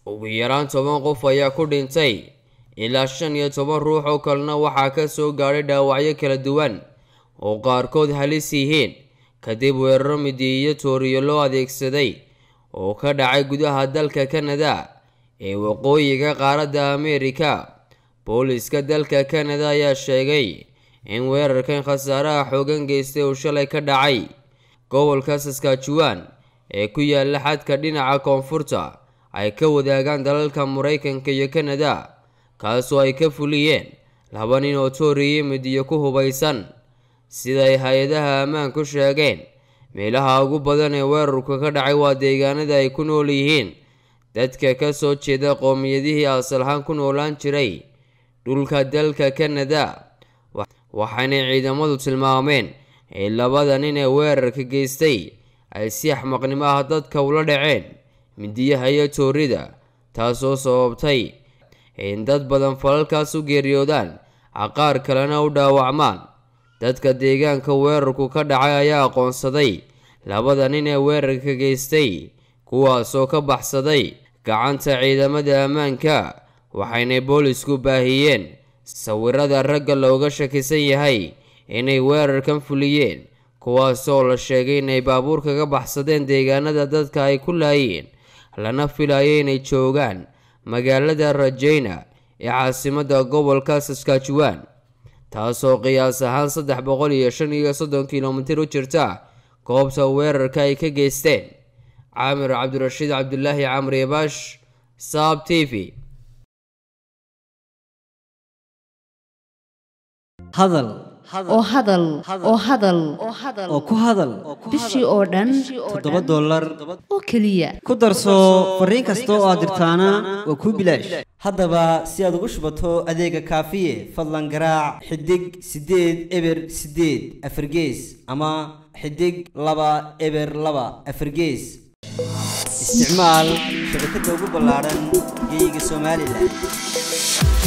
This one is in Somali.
ugu yaraan toban qof ayaa ku dhintay ilaa shan iyo toban ruux oo kalena waxaa ka soo gaadhay dhaawacyo kala duwan oo qaarkood halis yihiin kadib weeraro midiya iyo tooriyo loo adeegsaday oo ka dhacay gudaha dalka kanada ee waqooyiga qaaradda ameerika booliska dalka kanada ayaa sheegay in weerarkan khasaaraha xoogan geystay uu shalay ka dhacay gobolka saskatchewan ee ku yaala xadka dhinaca koonfurta ay ka wadaagaan dalalka maraykanka iyo kanada kaasoo ay ka fuliyeen laba nin oo tooriyo midiyo ku hubaysan siday hay-adaha ammaanku sheegeen meelaha ugu badan ee weerarku ka dhacay waa deegaanada ay ku nool yihiin dadka ka soo jeeda qowmiyadihii asalahaan ku noolaan jiray dhulka dalka kanada waxaanay ciidamadu tilmaameen in labada nin ee weerarka geystay ay si axmaqnimo ah dadka ula dhaceen midiyaha iyo toorida taasoo sababtay in dad badan falalkaas u geeriyoodaan caqaar kalena u dhaawacmaan dadka deegaanka weerarku ka dhacay ayaa aqoonsaday labada nin ee weerarka geystay kuwaasoo ka baxsaday gacanta ciidamada ammaanka waxaynay boolisku baahiyeen sawirada ragga looga shakisan yahay inay weerarkan fuliyeen kuwaasoo la sheegay inay baabuur kaga baxsadeen deegaanada dadka ay ku laayeen lana filayo inay joogaan magaalada rajayna ee caasimadda gobolka saskatchewan taasoo qiyaas ahaan saddex boqol iyo shan iyo soddon kilomitir u jirta goobta weerarka ay ka geysteen caamir cabdirashiid cabdulaahi camri baash saab t v hadal oo hadal oo hadal oo ku hadal bishii oo dhan toddoba dollar oo keliya ku darso fariin kasta oo aad dirtaana waa kuu bilaash haddaba si aad ugu shubato adeega kaafiye fadlan garaac xidig siddeed eber siddeed afargees ama xidig laba eber laba afargees isticmaal shabakadda ugu ballaaran geyga somalilan